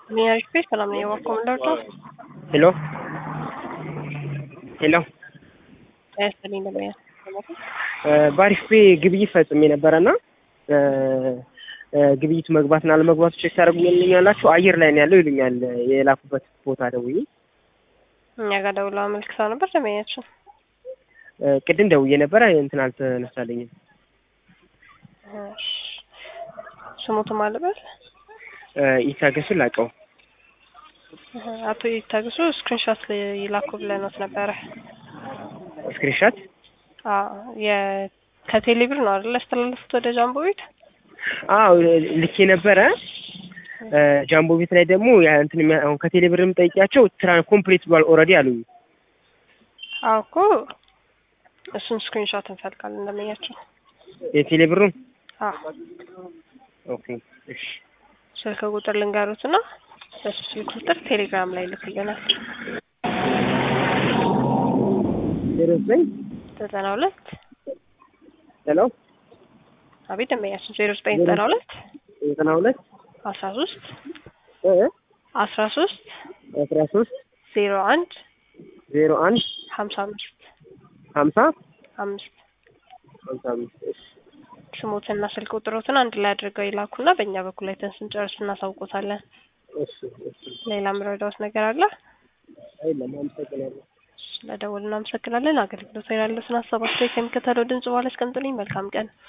Minha respeito, ሰላም ነው የዋኮምንዳርዶ ሄሎ ሄሎ ያስተልኝ ነበር በአሪፍ ፔ ግብይት ፈጽሜ ነበረና ግብይቱ መግባትና አለመግባቱ ቼክ ታደርጉልኛላችሁ? አየር ላይ ነው ያለው ይሉኛል። የላኩበት ቦታ ደውዬ እኛ ጋር ደውላ አመልክታ ነበር ደመኛችን ቅድም ደውዬ ነበረ እንትን አልተነሳለኝም። ስሙቱ ማለበት ይታገሱ ላቀው አቶ ይታገሱ ስክሪንሾት ይላኩ ብለኖት ነበረ። ስክሪንሻት ከቴሌብር ነው አይደል ያስተላለፉት ወደ ጃምቦ ቤት? አዎ ልኬ ነበረ። ጃምቦ ቤት ላይ ደግሞ እንትን አሁን ከቴሌብር የምጠይቂያቸው ትራን ኮምፕሊት ብሏል ኦልሬዲ አሉኝ። አዎ እኮ እሱን ስክሪንሾት እንፈልጋለን እንደመያቸው የቴሌብሩን አዎ ኦኬ እሺ ስልክ ቁጥር ልንገሩት እና በሱ ስልክ ቁጥር ቴሌግራም ላይ ልክልናል። ዜሮ ዘጠኝ ዘጠና ሁለት ሄሎ አቤት ደንበኛችን ዜሮ ዘጠኝ ዘጠና ሁለት ዘጠና ሁለት አስራ ሶስት እ አስራ ሶስት አስራ ሶስት ዜሮ አንድ ዜሮ አንድ ሀምሳ አምስት ሀምሳ አምስት ሀምሳ አምስት እሺ ስሞትና ስልክ ቁጥሮትን አንድ ላይ አድርገው ይላኩና በእኛ በኩል አይተን ስንጨርስ እናሳውቆታለን። እሺ እሺ ሌላ ምረዳውት ነገር አለ? አይደለም አመሰግናለሁ። ስለደወሉ እናመሰግናለን። አገልግሎት ላይ ያሉትን ሀሳብ አስተያየት ከሚከተለው ድምጽ በኋላ አስቀምጡልኝ። መልካም ቀን